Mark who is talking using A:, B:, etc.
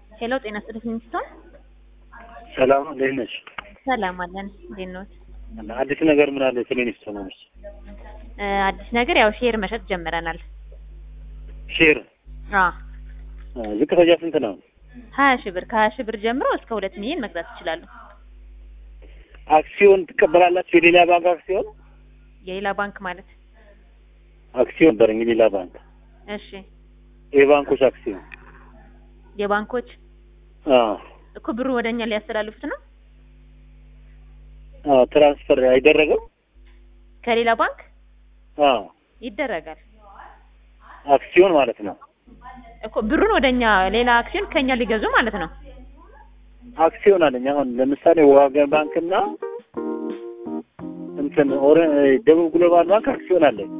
A: ሄሎ ጤና ይስጥልኝ ሚስቶን
B: ሰላም እንዴት ነሽ?
A: ሰላም አለን። እንዴት ነዎት?
B: አዲስ ነገር ምን አለ? ክሊኒክ ሰሞኑን
A: እ አዲስ ነገር ያው ሼር መሸጥ ጀምረናል።
B: ሼር
A: አ
B: አ፣ ዝቅተኛ ስንት ነው?
A: ሀያ ሺህ ብር ከሀያ ሺህ ብር ጀምሮ እስከ ሁለት ሚሊዮን መግዛት ይችላሉ።
B: አክሲዮን ትቀበላላችሁ? የሌላ ባንክ አክሲዮን
A: የሌላ ባንክ ማለት
B: አክሲዮን ነበረኝ የሌላ ባንክ
A: እሺ፣
B: የባንኮች አክሲዮን
A: የባንኮች
B: አ
A: እኮ ብሩ ወደ እኛ ሊያስተላልፉት ነው
B: አ ትራንስፈር አይደረግም?
A: ከሌላ ባንክ
B: አ
A: ይደረጋል
B: አክሲዮን ማለት ነው።
A: እኮ ብሩን ወደ እኛ ሌላ አክሲዮን ከኛ ሊገዙ ማለት ነው።
B: አክሲዮን አለኝ አሁን ለምሳሌ ወጋገን ባንክና እንትን ኦረ ደቡብ ግሎባል ባንክ አክሲዮን አለኝ